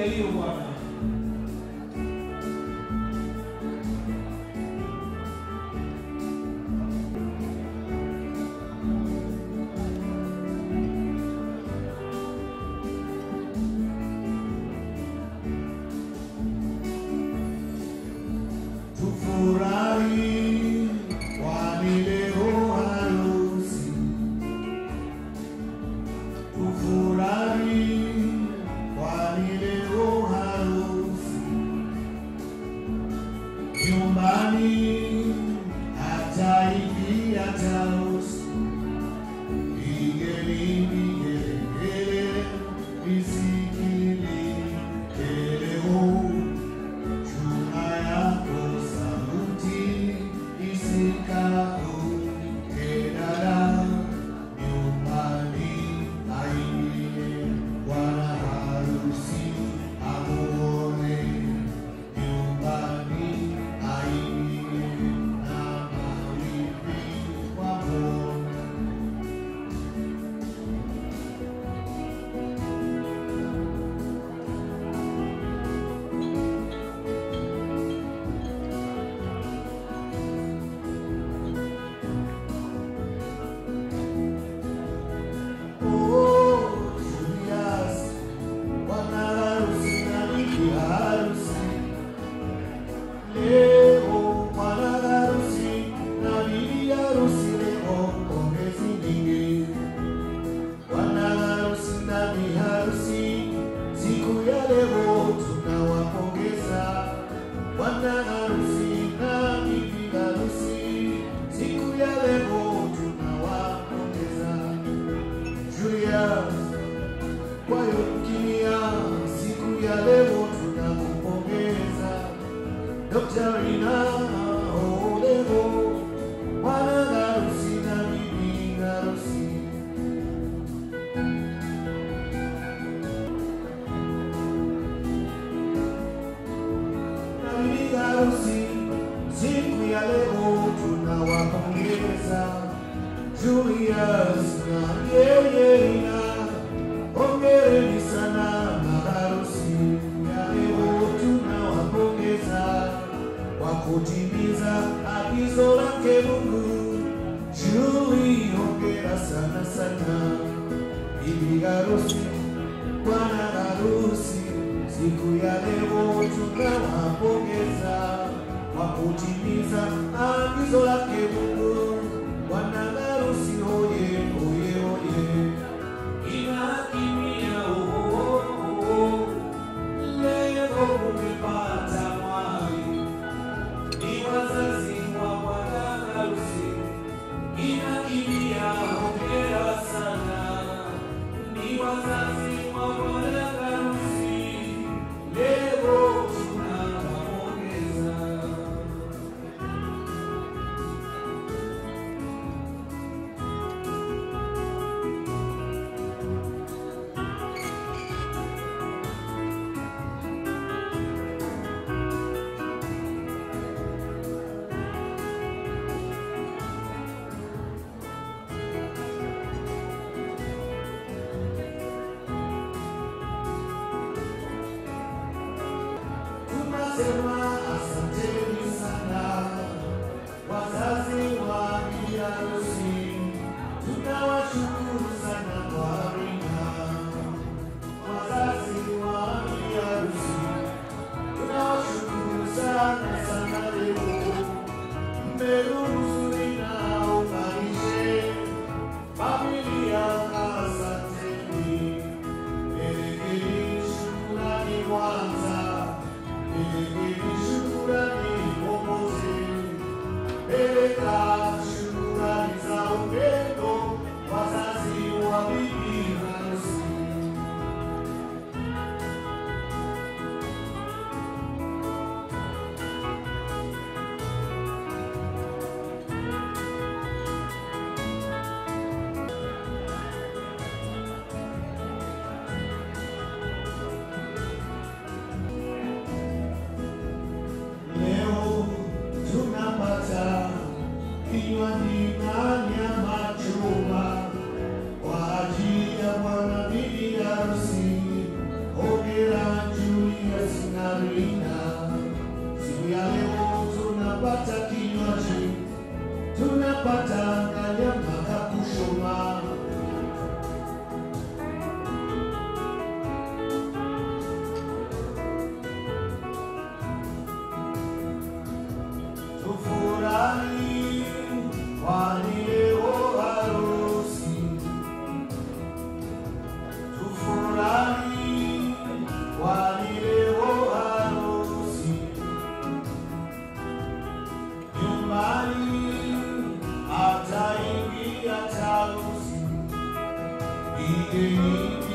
hiyo Bwana. Tufurahi kwani leo harusi. Tufurahi kwani leo harusi. Nyumbani hata hivi hata usi. Pigeni vigelegele visikilike leo. Chuma yako sauti isikauke dada, nyumbani aingie bwana harusi amuone, nyumbani aingie na mawivi wamwone. Oh, Julius, bwana harusi na bibi harusi. Leo bwana harusi na bibi harusi leo pongezi nyingi. Bwana harusi na bibi harusi siku ya leo tunawapongeza. Bwana harusi na bibi harusi siku ya leo tunawapongeza. Julius, kwa hiyo kimya, siku ya leo tunakupongeza. Dr. Rina Olego, bwana harusi na bibi harusi. Na bibi harusi, siku ya leo tunawapongeza. Julius na yeye na hongereni sana maharusi ya leo tunawapongeza kwa kutimiza agizo lake Mungu. Julie, hongera sana sana bibi harusi, bwana harusi, siku ya leo tunawapongeza kwa kutimiza agizo lake Mungu. Bwana harusi oye oye oye, Inakimia oh, oh, oh. Leo umepata mwali, ni wazazi wa bwana harusi. Inakimia hongera sana, ni wazazi wa bwana harusi. Leo tunawapongeza. tunasema asanteni sana wazazi wa bibi harusi, tunawashukuru sana kwa ringa. Wazazi wa bibi harusi, tunawashukuru sana sana leo mmeruhusu ninaunganishe familia. Asanteni, Elegeni shukrani kwanza, elegeni tunapata kinywaji, tunapata kanyama kakushoma. Tufurahi kwani leo harusi, tufurahi kwani leo harusi, nyumbani ataingia tarusi, pigeni